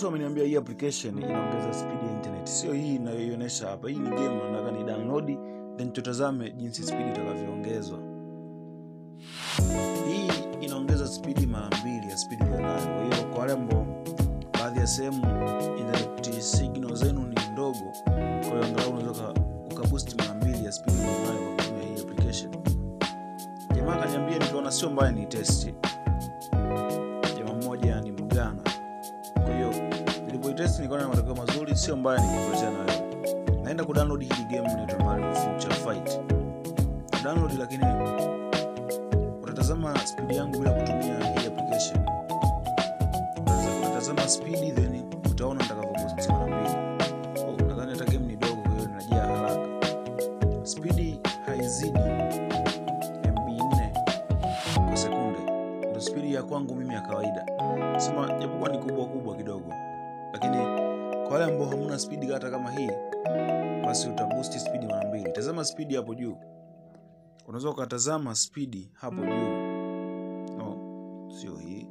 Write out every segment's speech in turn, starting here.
watu wameniambia hii application inaongeza speed ya internet sio hii inayoionyesha hapa hii ni game nataka ni download then tutazame jinsi speed itakavyoongezwa hii inaongeza spidi mara mbili ya spidi ulionayo kwa hiyo kwa wale ambao baadhi ya sehemu internet signal zenu ni ndogo kwa hiyo angalau unaweza ukaboost mara mbili ya spidi ulionayo kwa kutumia hii application jamaa akaniambia nikaona sio mbaya ni testi jamaa mmoja ni mgana kwa hiyo nilipoitesti nikaona na matokeo mazuri sio mbaya nikikuletea nayo naenda kudownload hili game inaitwa Mario Future Fight download lakini utatazama spidi yangu bila kutumia hii application utatazama spidi then utaona nitakavyoposti mara mbili Oh, nadhani hata game ni dogo kwa hiyo inajia haraka spidi haizidi mb 4 kwa sekunde ndo spidi ya kwangu mimi ya kawaida sema japokuwa ni kubwa kubwa kidogo lakini kwa wale ambao hamuna spidi hata kama hii basi utabusti spidi mara mbili tazama spidi hapo juu unaweza ukatazama spidi hapo juu no sio hii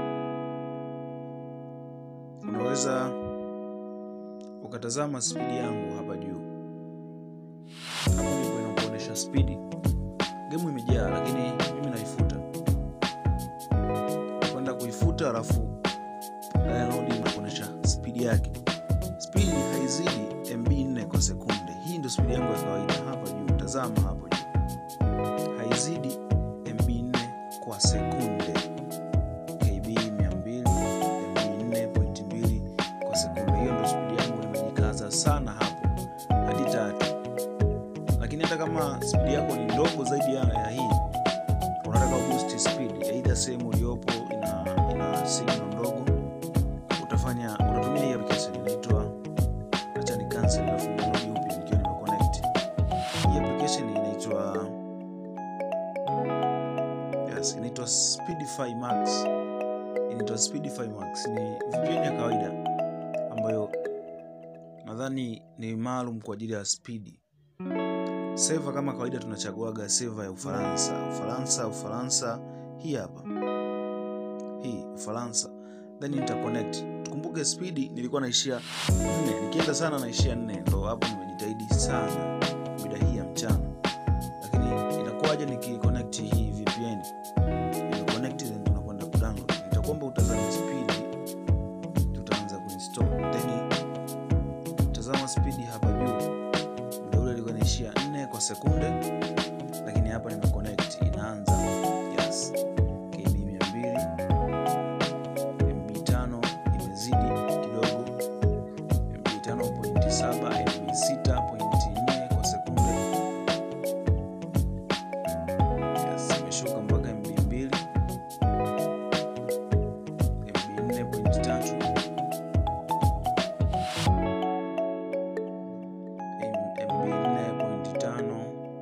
unaweza ukatazama spidi yangu hapa juu hapo ndipo inakuonyesha spidi gemu imejaa lakini mimi naifuta kwenda kuifuta alafu download inakuonyesha spidi yake spidi haizidi mb 4 kwa sekunde hii ndio spidi yangu ya kawaida hapa juu tazama hapo juu haizidi mb 4 kwa sekunde kb 200 mb 4.2 kwa sekunde hiyo ndio spidi yangu nimejikaza sana hapo hadi tatu lakini hata kama spidi yako ni ndogo zaidi ya, ya hii unataka boost speed aidha sehemu uliopo ina, ina signal ndogo utafanya utatumia hii application inaitwa acha ni cancel na download upya nikiwa nimeconnect hii application inaitwa yes inaitwa speedify max inaitwa speedify max ni VPN ya kawaida ambayo nadhani ni maalum kwa ajili ya spidi seva kama kawaida tunachaguaga seva ya ufaransa ufaransa ufaransa hii hapa hii ufaransa then nita connect tukumbuke spidi nilikuwa naishia nne nikienda sana naishia nne ndo hapo nimejitahidi sana mida hii ya mchana lakini itakuwaje nikiconnect hii vpn connect then tunakwenda kudownload nitakuomba utazame spidi tutaanza kuinstall then tazama spidi hapa juu muda ule ilikuwa inaishia 4 kwa sekunde lakini hapa nimeconnect inaanza yes kb 200 mb 5 imezidi kidogo mb 5.7 mb 6.4 kwa sekunde yes imeshuka mpaka mb 2 mb 4.3 MB 4.5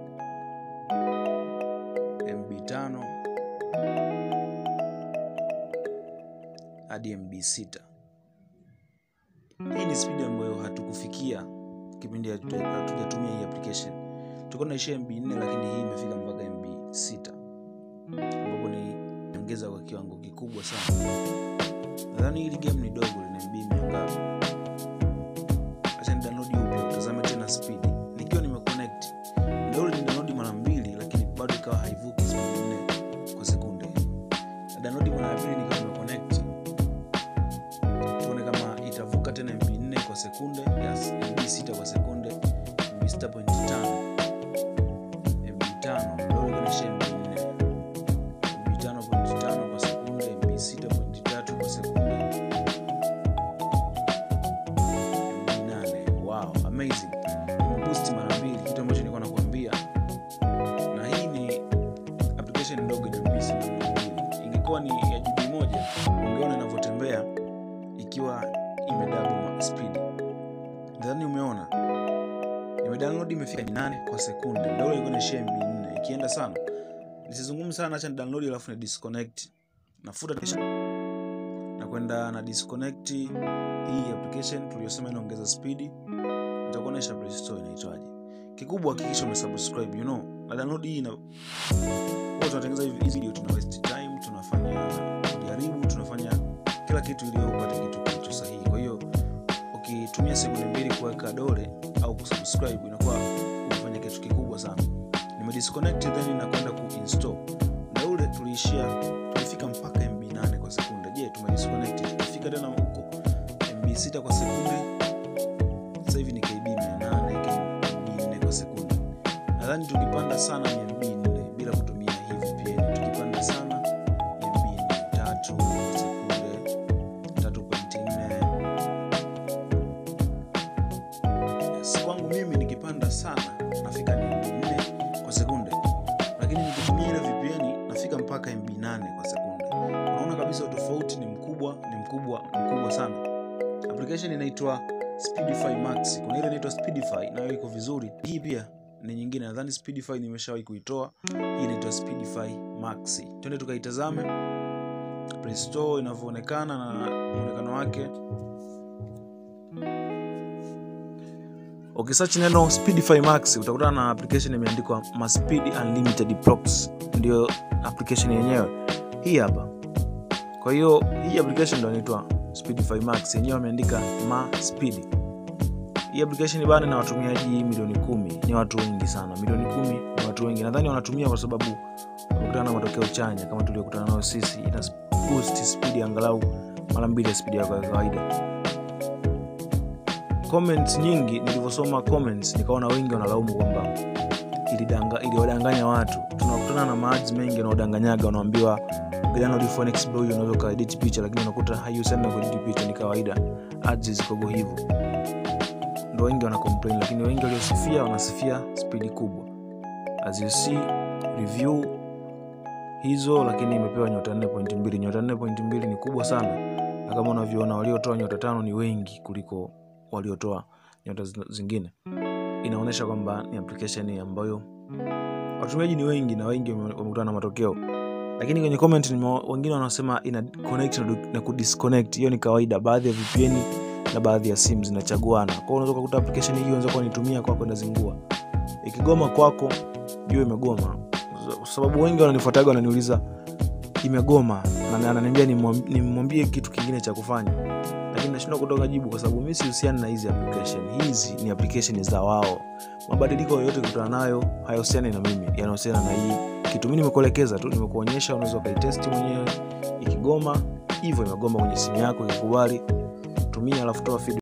MB 5 hadi MB 6. Hii ni spidi ambayo hatukufikia kipindi hatuja- hatujatumia hii application. Tulikuwa tunaishia MB 4 lakini hii imefika mpaka MB 6 ambapo ni ongeza kwa kiwango kikubwa sana. Nadhani hili game ni dogo, lina MB mia ngapi? acha ni download upya utazame tena speed nikiwa nimeconnect ndio ni download mara mbili lakini bado ikawa haivuki speed 4 kwa sekunde na download mara ya pili nikiwa nimeconnect tuone kama itavuka tena mb 4 kwa sekunde yes mb 6 kwa sekunde mb 6.5 mb 5 ndio inaonyesha mb 4 mb 5.5 kwa sekunde mb 6.3 kwa sekunde nane wow amazing imeboost mara mbili kitu ambacho nilikuwa nakwambia na hii ni application ndogo ina MB themanini na mbili ingekuwa ni ya GB moja ungeona inavyotembea ikiwa imedouble speed nadhani umeona nimedownload imefika 8 kwa sekunde ndio ilikuwa inaishia MB 4 ikienda sana nisizungumze sana acha ni download alafu ni disconnect nafuta kisha na kwenda na disconnect hii application tuliyosema inaongeza spidi nitakuonyesha play store inaitwaje kikubwa hakikisha umesubscribe you know na download hii na huwa tunatengeneza hivi hizi video tuna waste time tunafanya kujaribu tunafanya kila kitu ili upate kitu kilicho sahihi kwa hiyo ukitumia sekunde mbili kuweka dole au kusubscribe inakuwa umefanya kitu kikubwa sana nimedisconnect then nakwenda kuinstall muda ule tuliishia tulifika mpaka mb 8 kwa sekunde je tumedisconnect tulifika tena huko mb 6 kwa sekunde sasa hivi ni kb 800 kb 4 kwa sekunde nadhani tukipanda sana ni mb 4 bila kutumia hii vpn tukipanda sana ni mb 3 kwa sekunde 3.4 yes, kwangu mimi nikipanda sana nafika ni mb 4 kwa sekunde lakini nikitumia ile vpn nafika mpaka mb 8 kwa sekunde unaona kabisa utofauti ni mkubwa ni mkubwa mkubwa sana application inaitwa speedify max kuna ile inaitwa speedify nayo iko vizuri hii pia ni nyingine nadhani speedify nimeshawahi kuitoa hii inaitwa speedify max twende tukaitazame play store inavyoonekana na muonekano wake ukisearch neno speedify max utakutana na application imeandikwa maspeed unlimited props ndio application yenyewe hii hapa kwa hiyo hii application ndo inaitwa speedify max yenyewe wameandika ma speed hii application bana na watumiaji milioni kumi ni watu wengi sana milioni kumi ni watu wengi nadhani wanatumia kwa sababu wamekutana na matokeo chanya kama tuliokutana nayo sisi ina boost speed angalau mara mbili ya speed yako ya kawaida comments nyingi nilivyosoma comments nikaona wengi wanalaumu kwamba ilidanga- iliwadanganya watu tunakutana na maads mengi wanaodanganyaga wanaambiwa gana ulifone exploit unaweza ukaedit picha lakini unakuta haihusiani na kuedit picha ni kawaida ads zikogo hivyo ndo wengi wana complain lakini wengi waliosifia wanasifia spidi kubwa as you see review hizo lakini imepewa nyota 4.2 nyota 4.2 ni kubwa sana na kama unavyoona waliotoa nyota tano ni wengi kuliko waliotoa nyota zi- zingine inaonyesha kwamba ni application ambayo watumiaji ni wengi na wengi wame- wamekutana na matokeo lakini kwenye comment nime- wengine wanasema ina connect na, du- na kudisconnect hiyo ni kawaida baadhi ya vpn na baadhi ya simu zinachaguana kwao unaweza ukakuta application hii unaweza kuwa nitumia kwako inazingua ikigoma kwako jua imegoma kwa sababu wengi wananifuataga wananiuliza imegoma na na- ananiambia nimwam- nimwambie kitu kingine cha kufanya lakini nashindwa kutoka jibu kwa sababu mi sihusiani na hizi application hizi ni application za wao mabadiliko yoyote kutana nayo hayahusiani na mimi yanahusiana na hii kitu mi nimekuelekeza tu nimekuonyesha unaweza ukaitesti mwenyewe ikigoma hivyo imegoma kwenye simu yako ikikubali tumia alafu toa feedback.